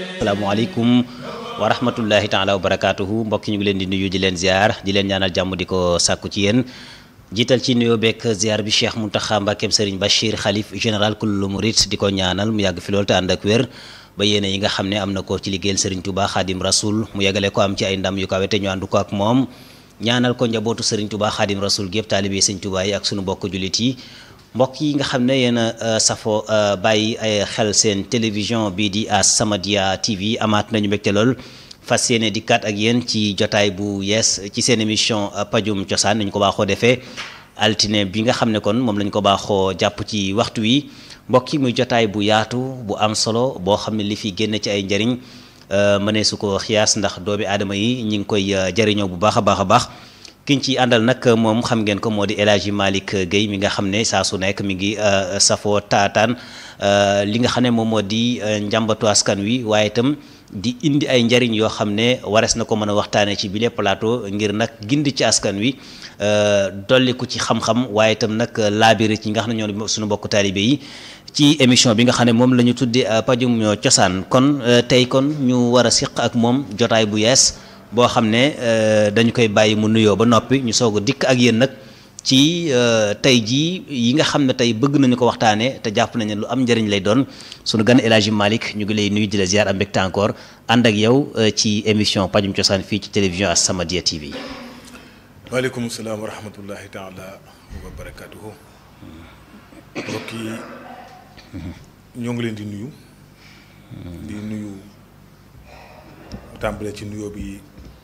asalaamaaleykum wa rahmatullahi taala wa barakaatuhu mbokk ñu ngi leen di nuyu di leen ziar di leen ñaanal jàmm di ko sàkku ci yéen jiital ci nuyoo beeg ziar bi Cheikh Mountakha Mbacké Serigne Bachir xalif général kullu murid di ko ñaanal mu yàgg fi loolu te ànd ak wér ba yéene yi nga xam ne am na ko ci liggéeyal Serigne Touba Khadim Rasoul mu yegale ko am ci ay ndam yu kawe te ñu ànd ko ak moom ñaanal ko njabootu Serigne Touba Khadim Rasoul gépp taalibe Serigne Touba yi ak sunu mbokk jullit yi mbokk yi nga xam ne yéen a safo bàyyi ay xel seen télévision bii di As-Samadiyya TV amaat nañu mbégte lool fas yéene dikkaat ak yéen ci jotaay bu yees ci seen émission pajum cosaan nañu ko baaxoo defee altine bi nga xam ne kon moom lañ ko baaxoo jàpp ci waxtu wi mbokk yi muy jotaay bu yaatu bu am solo boo xam ne li fi génn ci ay njariñ mënee su ko xiyaas ndax doomi aadama yi ñi ngi koy jariñoo bu baax a baax a baax kiñ ci àndal nag moom xam ngeen ko moo di El Hadji Malick Guèye mi nga xam ne saa su nekk mi ngi safoo taataan li nga xam ne moom moo di njàmbatu askan wi waaye itam di indi ay njariñ yoo xam ne warees na ko mën a waxtaanee ci bile plateau ngir nag gindi ci askan wi dolliku ci xam-xam waaye itam nag laabiri ci nga xam ne ñoo suñu mbokku taalibe yi ci émission bi nga xam ne moom la ñu tuddee pajum cosaan kon tey kon ñu war a siq ak moom jotaay bu yees boo xam ne dañu koy bàyyi mu nuyoo ba noppi ñu soog a dikk ak yéen nag ci tey jii yi nga xam ne tey bëgg nañu ko waxtaanee te jàpp nañu lu am njëriñ lay doon sunu gan El Hadji Malick ñu ngi lay nuyu di la ziar am mbégte encore ànd ak yow ci émission pajum cosaan fii ci télévision As-Samadiyya TV. waaleykum salaam wa rahmatullahi taala wa barakaatuhu. mbokk yi ñoo ngi leen di nuyu. di nuyu tàmbale ci nuyoo bi.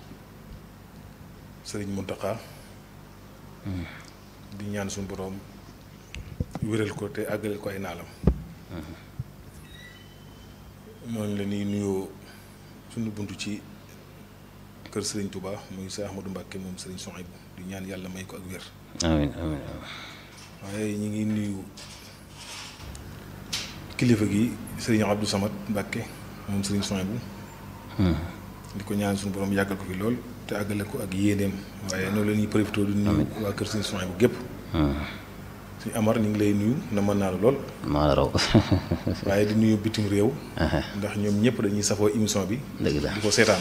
sëriñ Mountakha di ñaan suñu boroom wéral ko te àggaleel ko ay naalam noonu la ñuy nuyoo suñu bunt ci kër sëriñ Touba muy Cheikh Ahmadou Mbacké moom sëriñ Souhaïbou di ñaan yàlla may ko ak wér amiin amiin waaye ñi ngi nuyu kilifa gi sëriñ Abdou Samad Mbacké moom sëriñ Souhaïbou di ko ñaan suñu boroom yàggal ko fi lool te àggale ko ak yéeneem waaye noonu la ñuy profité du nuyu waa kër suñu soin bu gépp suñu amar ñu ngi lay nuyu na mën naa la lool maa la raw waaye di nuyu bitim réew ndax ñoom ñëpp dañuy safoo émission bi dëgg la di ko seetaan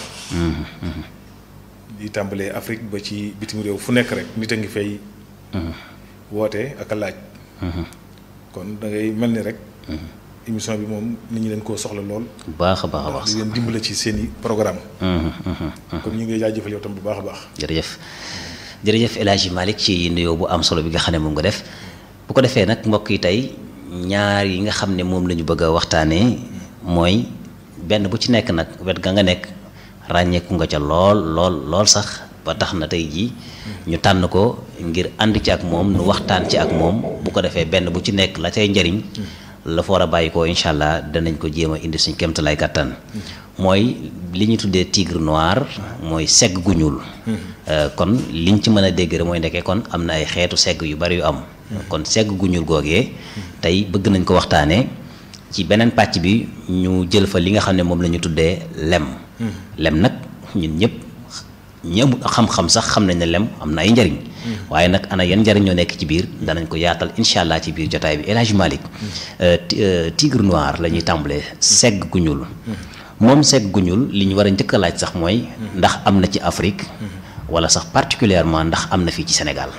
di tàmbalee Afrique ba ci bitim réew fu nekk rek nit a ngi fay woote ak a laaj kon da ngay mel ni rek émission bi moom nit ñi leen koo soxla lool. bu baax a baax a baax di leen dimbale ci seen i programme kon ñu ngi jaajëfal yow tam bu baax a baax. jërëjëf jërëjëf El Hadji Malick ci nuyoo bu am solo bi nga xam ne moom nga def bu ko defee nag mbokk yi tey ñaar yi nga xam ne moom la ñu bëgg a waxtaanee mooy benn bu ci nekk nag wet ga nga nekk ràññeeku nga ca lool lool lool sax ba tax na tey jii ñu tànn ko ngir ànd ci ak moom nu waxtaan ci ak moom bu ko defee benn bu ci nekk la cay njariñ. la fa war a bàyyi ko incha allah danañ ko jéem a indi suñ kéemtalaay kàttan mooy li ñu tuddee tigre noir mooy segg gu ñuul kon liñ ci mën a dégg rek mooy ndekkee kon am na ay xeetu segg yu bari yu am kon segg gu ñuul googee tey bëgg nañ ko waxtaanee ci beneen pàcc bi ñu jël fa li nga xam ne moom la ñu tuddee lem lem nag ñun ñëpp ñi amul xam-xam sax xam nañ ne lem am na ay njariñ waaye nag ana yan njariñ ñoo nekk ci biir danañ ko yaatal incha allah ci biir jotaay bi El Hadji Malick tigre noir la ñuy tàmbalee segg gu ñuul moom segg gu ñuul li ñu war a njëkk a laaj sax mooy ndax am na ci Afrique wala sax particulièrement ndax am na fii ci Sénégal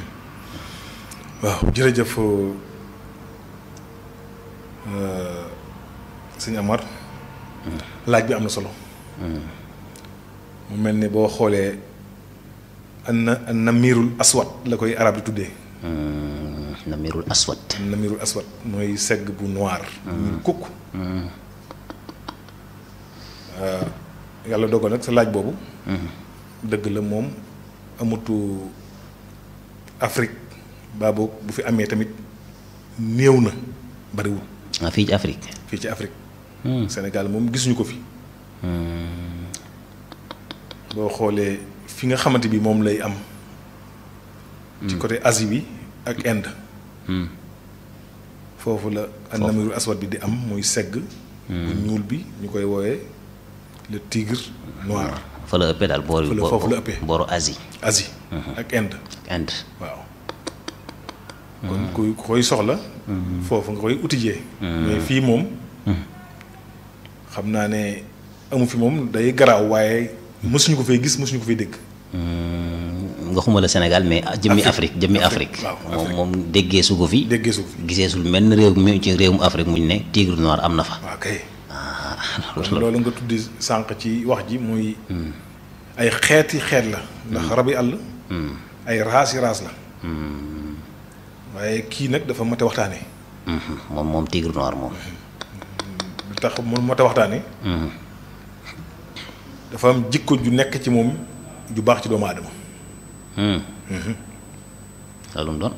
waaw jërëjëf sëñ Amar laaj bi am na solo mu mel ni boo xoolee an namirul aswad la koy arab di tuddee. namirul aswad. namirul aswad mooy segg bu noir. ñu kukk. yàlla dogal nag sa laaj boobu. dëgg la moom amatu Afrique baa boog bu fi amee tamit néew na bariwul. ah fii ci Afrique. fii ci Afrique. Sénégal moom gisuñu ko fi. boo xoolee fi nga xamante bi moom lay am. ci côté Asie bi ak Inde. foofu la. foofu namirul aswad bi di am muy segg. bu ñuul bi ñu koy woowee le tigre noir. fa la ëppee daal boor fa la foofu la ëppee booru Asie. Asie. ak Inde. Inde. waaw. kon kuy koy soxla. foofu nga koy utijee. mais fii moom. xam naa ne amu fi moom day garaaw waaye mësuñu ko fay gis mësuñu ko fay dégg. nga xuma la Sénégal mais jëmmi Afrique jëmmi Afrique, Afrique waaw, moom moom déggee su ko fi déggee suuf fi gisee sul menn réew mi ci réewum Afrique muñ ne tigre noir am na fa waaw kay. ah kon loolu nga tuddi sànq ci wax ji muy ay xeeti xeet la. ndax rabi àll. ay raas yi raas la. waaye kii nag dafa mate waxtaanee. Mhm. moom moom tigre noir moom lu tax mu mate waxtaanee. dafa am jikko ju nekk ci moom ju baax ci doomu aadama. loolu mu doon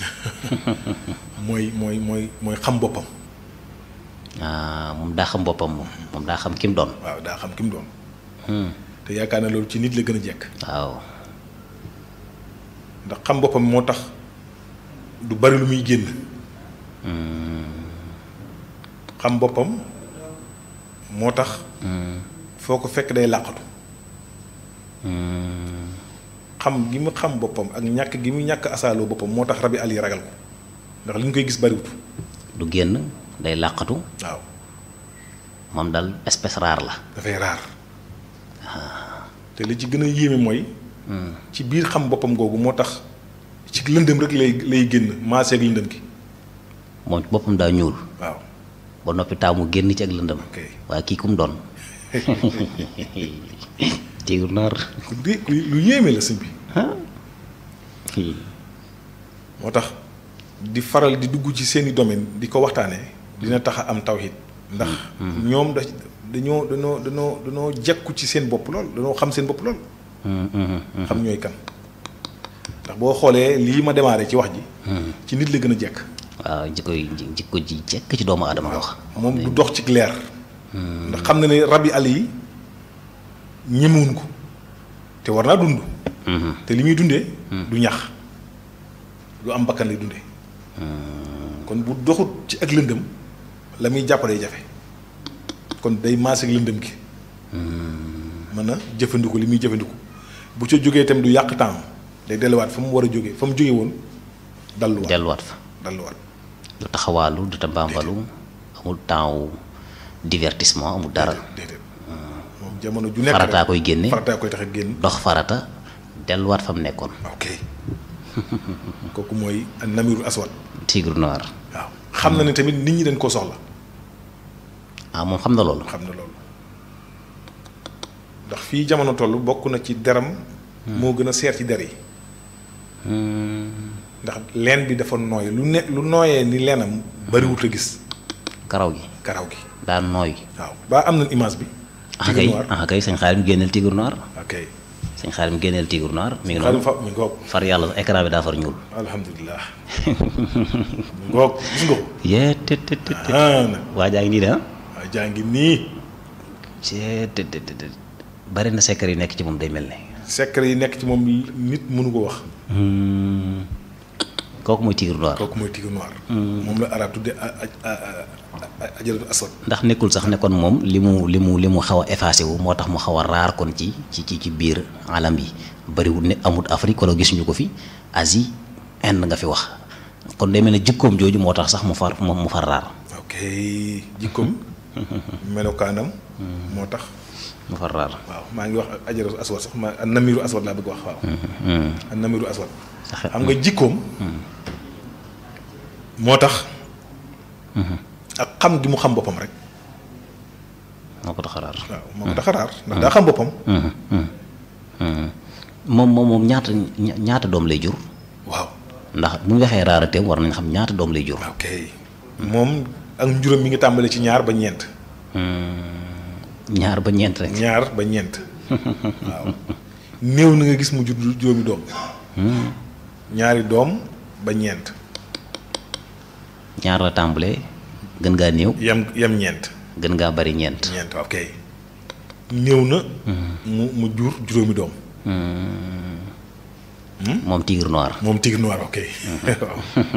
mooy mooy mooy mooy xam boppam. ah moom daa xam boppam moom moom daa xam ki mu doon waaw daa xam ki mu doon. te yaakaar na loolu ci nit la gën a jekk. waaw ndax xam boppam moo tax du bari lu muy génn. xam boppam moo tax. foo ko fekk day làqatu. xam gi mu xam boppam ak ñàkk gi mu ñàkk asaaloo boppam moo tax rabi àll yi ragal ko ndax li ñu koy gis bariwut du génn day làqatu waaw moom daal espèce rare la dafay raar te li ci gën a yéeme mooy. ci biir xam boppam googu moo tax ci lëndëm rek lay lay génn maaseeg lëndëm gi moom ci boppam daa ñuul waaw. ba noppi taamu génn ci ak lëndëm ok waaye kii ku mu doon tigre noir ku dé lu yéeme la sëñ bi ah fii moo tax di faral di dugg ci seeni domaine di ko waxtaanee dina tax a am tawhid ndax ñoom da dañoo dañoo dañoo dañoo jekku ci seen bopp lool dañoo xam seen bopp lool xam ñooy kan ndax boo xoolee lii ma démarré ci wax ji ci nit la gën a jekk waaw jikko yi jikko ji jekk ci doomu aadama wax moom du dox ci leer ndax xam na ne rab yi àll yi ñemewuñ ko te war naa dund te li muy dundee du ñax lu am bakkan lay dundee kon bu doxut ci ak lëndëm la muy jàppalee jafe kon day maase ak lëndëm gi mën a jëfandiku li muy jëfandiku bu ca jógee itam du yàq temps day delluwaat fa mu war a jógee fa mu jógee woon dalluwaat delluwaat fa dalluwaat du taxawaalu du tambaambalu amul temps wu divertissement amul dara déedéet moom jamono ju nekk farataa rek koy génne farataa koy tax a génn dox farata delluwaat fa mu nekkoon ok kooku mooy namiru aswad tigre noir waaw xam na ne tamit nit ñi dañ koo soxla ah moom xam na loolu xam na loolu ndax fii jamono toll bokk na ci deram moo gën a seer ci der yi ndax leen bi dafa nooy lu ne lu nooyee ni leenam bariwut a gis karaw gi karaw gi daa nooy waaw baa am na image bi ah tigre kay noir ah kay sëñ xaarim génneel tigre noir ok sëñ xaarim génneel tigre noir mi ngi xaalim noonu fa mi ngoog far yàlla écran bi daa far ñuul alhamdulilah mi ngoog gis nga ko yee te te te te ah nag waa jaa ngi nii de ah waaw jaa ngi nii cee te te te te bari na secret yu nekk ci moom day mel ne secret yi nekk ci moom nit mënu ko wax kooku mooy tigre noir kooku mooy tigre noir moom la arab tudde a a a ajaratu aswad ndax nekkul sax ne kon moom li mu li mu li mu xaw a effacé wu moo tax mu xaw a raar kon ci ci ci ci biir alam yi bariwul ne amut Afrique wala gisuñu ko fi Asie Inde nga fi wax kon day mel ne jikkoom jooju moo tax sax mu far mu mu far raar ok jikkoom melokaanam moo tax mu far raar waaw maa ngi wax ajaratu aswad sax ma an namiru aswad laa bëgg wax waaw an namiru aswad xam nga jikkoom moo tax ak xam gi mu xam boppam rek moo ko tax a raar waaw moo ko tax a raar ndax daa xam boppam moom moom moom ñaata ñaata doom lay jur waaw ndax bu ñu waxee raarateem war nañ xam ñaata doom lay jur ok moom ak njuróom mi ngi tàmbale ci ñaar ba ñeent ñaar ba ñeent rek ñaar ba ñeent waaw néew na nga gis mu jur juróomi doom ñaari doom ba ñeent ñaar la tàmbalee gën ngaa néew yam yam ñeent gën ngaa bari ñeent ñeent ok néew na mu mu jur juróomi doom moom tigre noir moom tigre noir ok waaw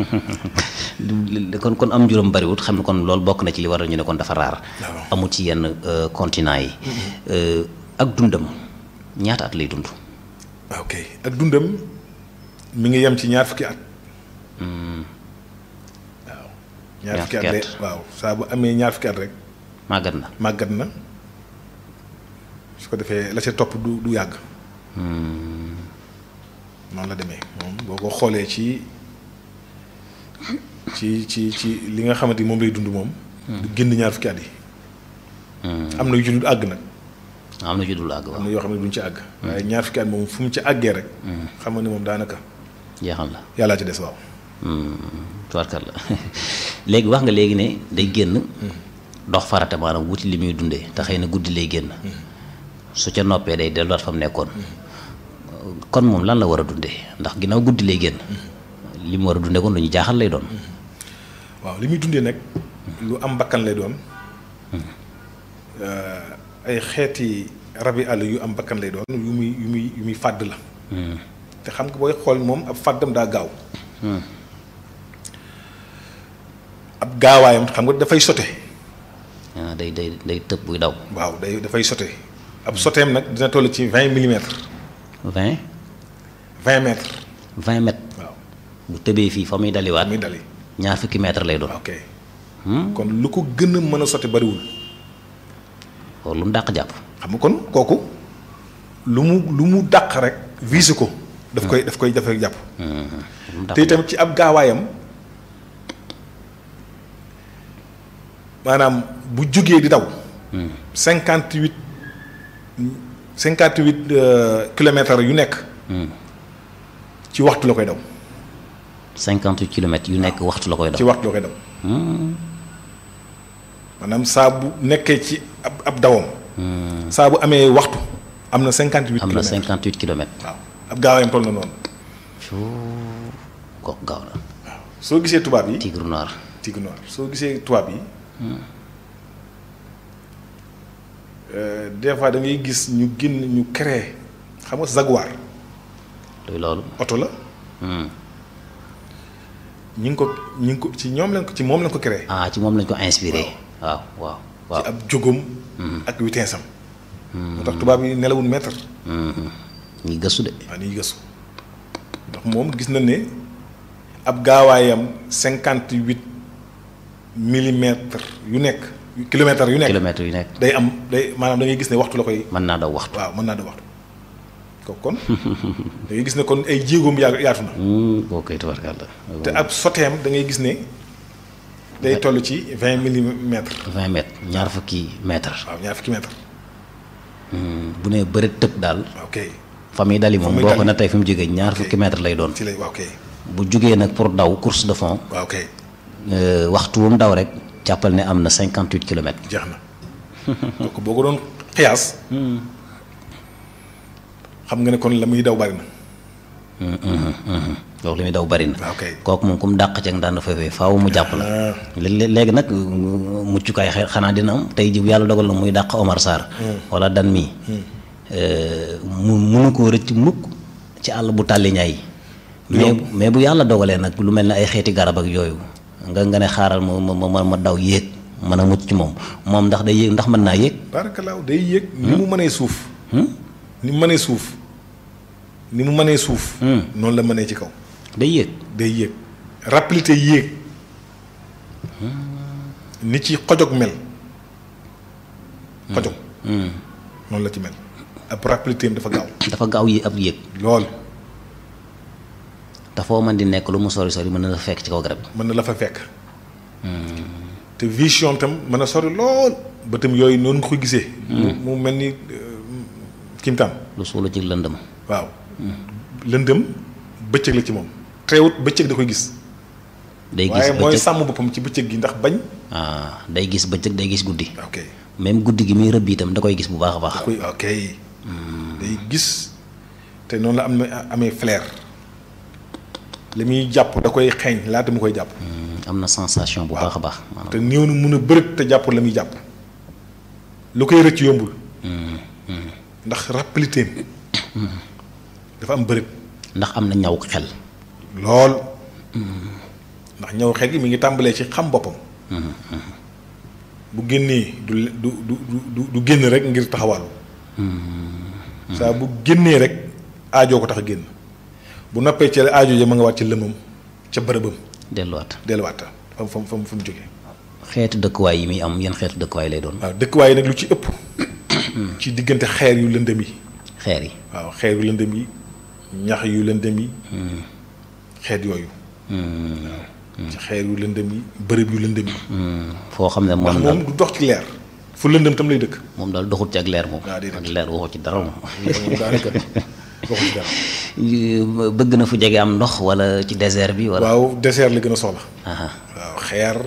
kon kon am juróom bariwut xam ne kon loolu bokk na ci li waral ñu ne kon dafa raar waaw. amul ci yenn euh, continent yi Euh, ak dundam ñaata at lay dund ok ak dundam mi ngi yem ci ñaar fukki at waaw ñaar Ñaar fukki at fukki lay at. waaw saa bu amee ñaar fukki at rek màggat na màggat na su ko defee la ca topp du du yàgg noonu la demee moom boo ko xoolee ci ci ci ci li nga xamante ni moom lay dund moom du génn ñaar fukki at yi am na yu ci dul àgg nag am na ci dul àgg am waaw na yoo xam ne duñ ci àgg waaye ñaar fukki at moom fu mu ci àggee rek xam nga ne moom daanaka jeexal la yàllaa ci des waaw tubarkal la léegi wax nga léegi ne day génn dox farata maanaam wuti li muy dundee te xëy na guddi lay génn su ca noppee day delluwaat fa mu nekkoon kon moom lan la war a dundee ndax ginnaaw guddi lay génn li mu war a dundee kon lu ñu jaaxal lay doon waaw li muy dundee nag lu am bakkan lay doon ay xeeti rabi àll yu am bakkan lay doon yu muy yu muy yu muy fàdd la te xam nga booy xool moom ab fàddam daa gaaw ab gaawaayam xam nga dafay sote ah day day day tëb buy daw waaw day dafay sote ab soteem nag dina toll ci vingt millimètres vingt vingt mètres vingt mètres waaw bu tëbee fii fa muy daliwaat muy dali ñaar fukki mètre lay doon ok kon lu ko gën a mën a sote bariwul loolu lu mu dàq jàpp xam nga kon kooku lu mu lu mu dàq rek visé ko daf koy daf koy dafay jàpp lu mu dàq te itam ci ab gaawaayam maanaam bu jógee di daw cinquante huit cinquante huit kilomètres yu nekk ci waxtu la koy daw cinquante huit kilomètres yu nekk waxtu la koy ci daw waxtu la koy daw maanaam saa bu nekkee ci ab ab dawam saa bu amee waxtu am na cinquante huit am na kilomètres cinquante huit kilomètres waaw ab gaawaayam toll na noonu kooku gaaw na soo gisee tubaab yi tigre noir tigre noir soo gisee tubaab yi euh, des fois da ngay gis ñu génn ñu créé xam nga Jaguar luy loolu oto la ñi ngi ko ñi ngi ko ci ñoom lañ ko ci moom lañ ko créé ah ci moom lañ ko inspiré waaw waaw waaw ci ab jógam ak vitesse am moo tax tubaab yi nelawul mètre ñi gëstu de waaw ni gëstu ndax moom gis na ne ab gaawaayam cinquante huit millimètres yu nekk kilomètres yu nekk kilomètres yu nekk day am day maanaam da ngay gis ne waxtu la koy mën naa daw waxtu waaw mën naa da waxtu kooku kon da ngay gis ne kon ay jéegoom yaa yaatu na boo koy tabarkàlla te ab soteem da ngay gis ne day toll ci vingt millimètres vingt mètres ñaar fukki mètres waaw ñaar fukki mètres bu nee bëreet tëb daal waaw kay fa muy dali moom muy boo ko dali. na tey fi mu jógee ñaar fukki mètres lay doon ci lay waaw kay bu jugee nag pour daw course de fond waaw kay euh, waxtu wu mu daw rek jàppal ne am na cinquante huit kilomètres jeex na donc boo ko doon xiyaas xam nga ne kon la muy daw bari na loolu li muy daw bari na waaw kay kooku moom ku mu dàq ceeg daan fay faaw mu jàpp la ah léegi léegi nag muccukaay xe- xanaa dina am tey ji bu yàlla dogal na muy dàq Omar Sarr wala dan mii mu munu koo rëcc mukk ci àll bu tàlli ñaay mais mais bu yàlla dogalee nag lu mel ne ay xeeti garab ak yooyu nga nga ne xaaral ma ma ma ma daw yéeg mën a mucc ci moom moom ndax day yéeg ndax mën naa yéeg barakalaaw day yéeg ni mu mënee suuf ni mu mënee suuf ni mu mënee suuf noonu la mënee ci kaw day yéeg day yéeg rapidité yéeg ni ci xojog mel xojog noonu la ci mel ab rapidité am dafa gaaw dafa gaaw yi ab yéeg lool te foo mën di nekk lu mu sori sori mën na la fekk ci kaw garab mën na la fa fekk te vision tam mën a sori lool bëtam yooyu noonu nga ko gisee mu mu mel ni kimtaan lu suula ci lëndëm waaw lëndëm bëccëg la ci moom teewut bëccëg da koy gis day gis waaye mooy bëccëg sàmm boppam ci bëccëg gi ndax bañ ah day gis bëccëg day gis guddi ok même guddi gi muy rëbb itam da koy gis bu baax a baax koy ok day gis te noonu la am amee flair li muy jàpp da koy xeeñ laata mu koy jàpp am na sensation bu baax a baax maanaam te néew na mun a bërët te jàpp la muy jàpp lu koy rëcc yombul ndax rapidité dafa am bërët ndax am na ñaw xel lool ndax ñëw xel gi mi ngi tàmbalee ci xam boppam bu génnee du du du du du génn rek ngir taxawaalu saa bu génnee rek aajoo ko tax a génn bu noppee ci aajo ja ma nga waat ci lëmam ca bërëbam delluwaat delluwaat fam fam fam fu mu jógee xeetu dëkkuwaay yi muy am yan xeetu dëkkuwaay lay doon. waaw dëkkuwaay yi nag lu ci ëpp ci diggante xeer yu lëndëm yi xeer yi. waaw xeer yu lëndëm yi ñax yu lëndëm yi xeet yooyu ci xeer yu lëndëm yi bërëb yu lëndëm yi foo xam ne ndax moom daal moom du dox ci leer fu lëndëm tam lay dëkk moom daal doxut ci ak leer moom. waaw déedéet. ak leer waxu ci dara moom. moom daanaka waxu ci dara bëgg na fu jege am ndox wala ci désert bi wala. waaw désert la gën a soxla Aha. waaw xeer